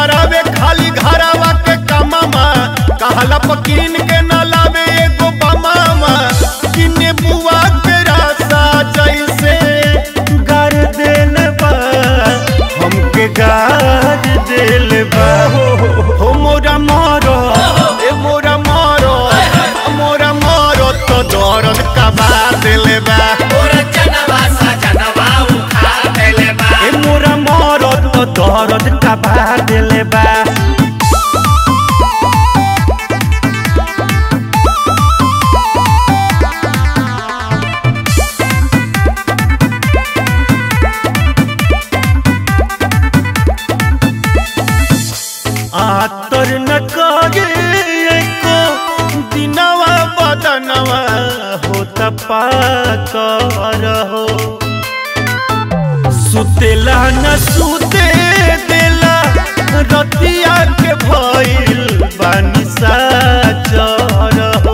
करावे खाली घरावा के कमामा कहला पकीन के न लावे एगो बमामा किने बुआ के रासा जैसे गार देल बा हमके गार देल बा हो मोरा मारो ए मोरा मारो मोरा मारो तो दर्द का बात देले बा ए मोरा मारो तो दर्द का बात देले बा आतर न करे को दिनवा बदनवा होता पाकर हो सुतेला न सुते देला रतिया के भइल बानी साचर हो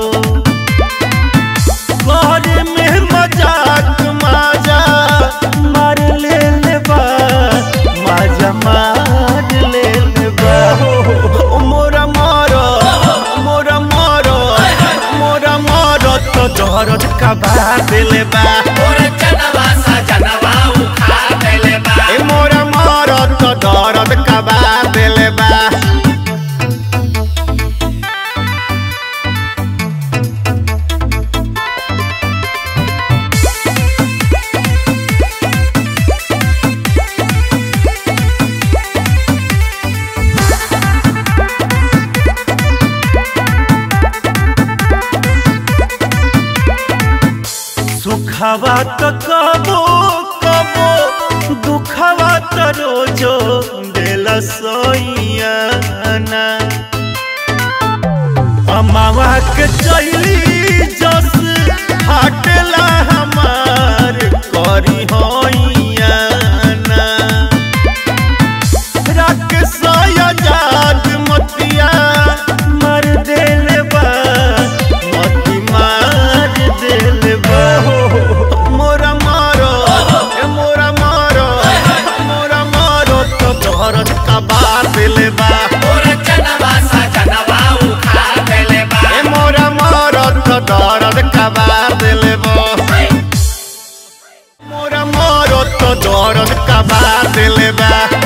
घर में मजाक माजा मार ले ले बा माजा मार ले ले बा ओ मोरा मारो मोरा मारो मोरा मारो तो दर्द का बात ले बा ए मोरा मारो तो दर्द का बात ले बा सुखवा तो कबो कबो दुखवा तो रोजो देला सोइयाना अमावा के चैली जस हटला हमार करी होइयाना राकेश आजाद मतिया मार देले बा मती मार देले बा मोरा मारो ए मोरा मारो मोरा मारो तो दर्द का बात देले बा ए मोरा मारो तो दर्द का बात देले बा मोरा मारो तो दर्द का बात देले बा